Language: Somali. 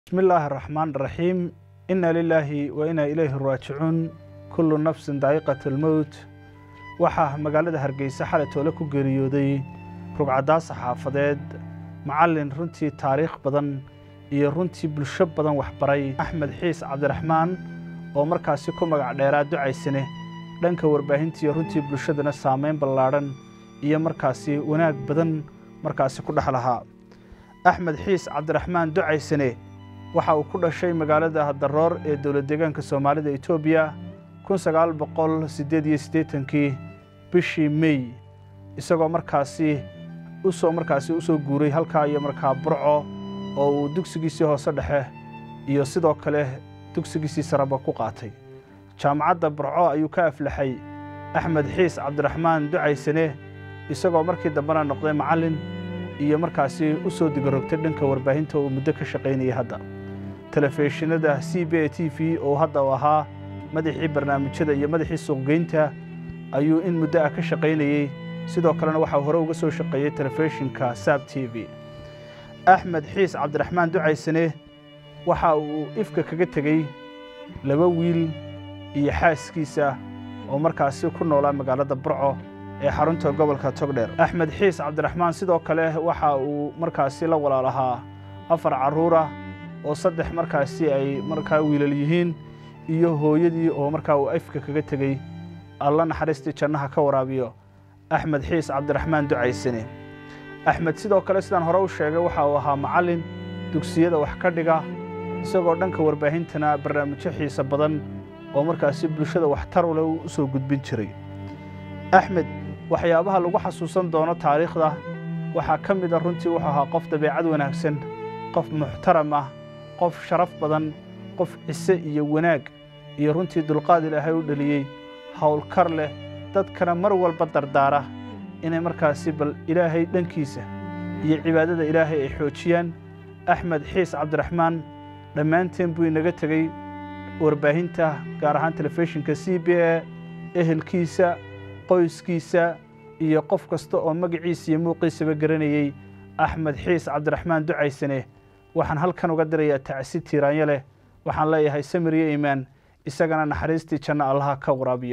bismi illaahi araxmaan araxiim inna lilaahi wa inaa ilayhi raajicuun kullu nafsin daa'iqat almowt waxaa magaalada hargeysa xalay toole ku geeriyooday rugcaddaa saxaafadeed macallin runtii taariikh badan iyo runtii bulsho badan waxbaray axmed xiis cabdiraxmaan oo markaasi ku magac dheeraa ducaysane dhanka warbaahintiiyo runtii bulshadana saamayn ballaadhan iyo markaasi wanaag badan markaasi ku dhex lahaa axmed xiis cabdiraxmaan ducaysane waxa uu ku dhashay magaalada hadaroor ee dowlad deegaanka soomaalida etoobiya kun sagaal boqol siddeed iyo siddeetankii bishii mey isagoo markaasi usoo markaasi u soo guuray halkaa iyo markaa burco oo uu dugsigiisii hoose dhexe iyo sidoo kale dugsigiisii saraba ku qaatay jaamacadda burco ayuu ka aflaxay axmed xiis cabdiraxmaan ducaysane isagoo markii dambena noqday macallin iyo markaasi u soo digarogtay dhanka warbaahinta uu muddo ka shaqaynayay hadda telefishinada c b a t v oo hadda uu ahaa madaxii barnaamijyada iyo madaxii suuqgeynta ayuu in muddo ah ka shaqaynayey sidoo kalena waxaa hore uga soo shaqeeyey telefishinka saab t v axmed xiis cabdiraxmaan ducaysane waxa uu ifka kaga tegey laba wiil iyo xaaskiisa oo markaasi ku noolaa magaalada burco ee xarunta gobolka togdheer axmed xiis cabdiraxmaan sidoo kale waxa uu markaasi la walaalahaa afar carruura oo saddex markaasi ay markaa wiilal yihiin iyo hooyadii oo markaa uu ifka kaga tegey alla naxariistii jannaha ka waraabiyo axmed xiis cabdiraxmaan ducaysane axmed sidoo kale sidaan hore u sheegay waxa uu ahaa macallin dugsiyada wax ka dhiga isagoo dhanka warbaahintana barnaamijyo xiise badan oo markaasi bulshada waxtar u leh u soo gudbin jiray axmed waxyaabaha lagu xasuusan doono taariikhda waxaa ka mida runtii wuxuu ahaa qof dabeecad wanaagsan qof muxtaram ah qof sharaf badan qof cise iyo wanaag iyo runtii dulqaad ilaahay u dheliyey howlkar leh dadkana mar walba dardaara inay markaasi bal ilaahay dhankiisa iyo cibaadada ilaahay ay xoojiyaan axmed xiis cabdiraxmaan dhammaanteen buu inaga tegey warbaahinta gaar ahaan telefishinka c b a ehelkiisa qoyskiisa iyo qof kasta oo magaciisa iyo muuqiisaba garanayey axmed xiis cabdiraxmaan ducaysane waxaan halkan uga dirayaa tacsi tiiraanyo leh waxaan leeyahay samir iyo iimaan isagana naxariistii janno allaha ka waraabiyo